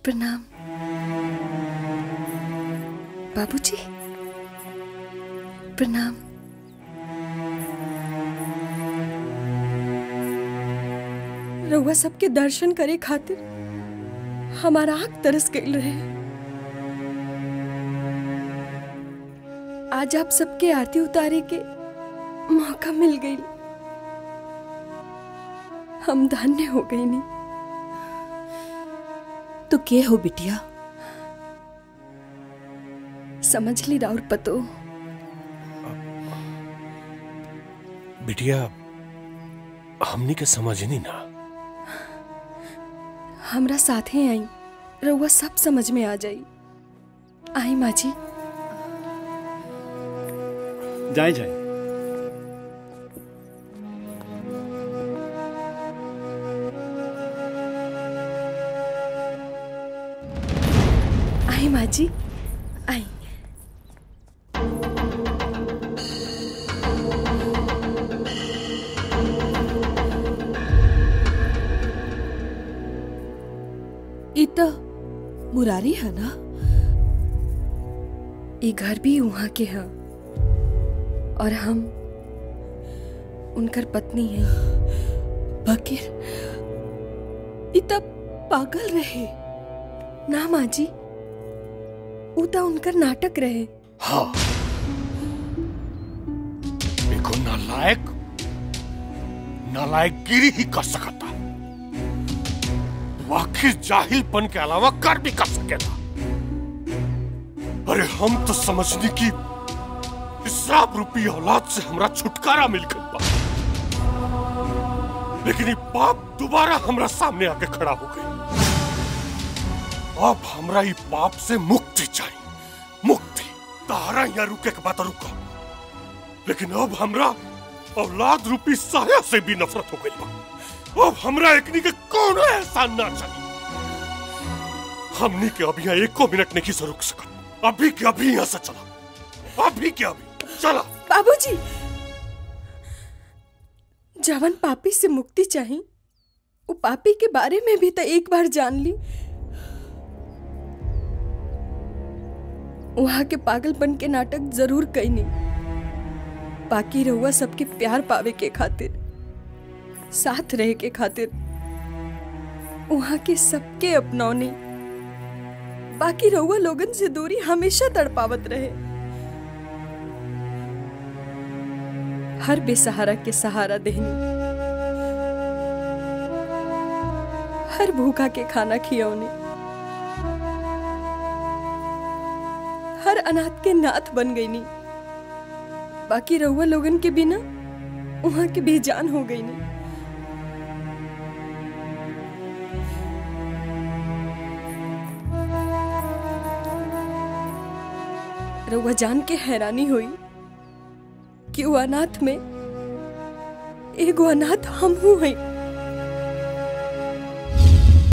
प्रणाम बाबूजी प्रणाम रउआ सबके दर्शन करे खातिर हमारा आँख तरस गई रहे आज आप सबके आरती उतारे के मौका मिल गई हम धन्य हो गई नहीं तो के हो बिटिया समझ ली राउर पतो बिटिया हमनी के समझ नहीं ना हमरा साथे आई रउआ सब समझ में आ जाई आई माँ जी जाए जाए आई माँ जी आई ई तो मुरारी है ना ये घर भी वहाँ के हैं और हम उनकर पत्नी हैं बकीर ई तो पागल रहे ना माँ जी ऊ तो उनकर नाटक रहे हाँ देखो नालायक नालायक गिरी ही कर सकता वो आखिर जाहिलपन के अलावा कर भी कर सकेगा अरे हम तो समझने की इसराब रूपी औलाद से हमरा छुटकारा मिल गई बा लेकिन ये पाप दोबारा हमरा सामने आके खड़ा हो गई अब हमरा ये पाप से मुक्ति चाहिए मुक्ति तारा यहाँ रुके के बात रुका लेकिन अब हमरा औलाद रूपी साया से भी नफरत हो गई बा अब हमरा एकनी के कौन एहसान ना चाहिए हमनी के अभी यहाँ एको मिनट नहीं से रुक सकत अभी के अभी यहाँ से चला अभी के अभी चला बाबूजी जवन पापी से मुक्ति चाही वो पापी के बारे में भी तो एक बार जान ली वहां के पागलपन के नाटक जरूर कईनी बाकी रहुआ सबके प्यार पावे के खातिर साथ रहे के खातिर वहां के सबके अपनौनी बाकी रहुआ लोगन से दूरी हमेशा तड़पावत रहे हर बेसहारा के सहारा देहनी हर भूखा के खाना खियौनी हर अनाथ के नाथ बन गई नी बाकी रहुआ लोगन के बिना वहां के बेजान हो गई नी रहुआ जान के हैरानी हुई कि वो अनाथ में एगो अनाथ हम हूं हैं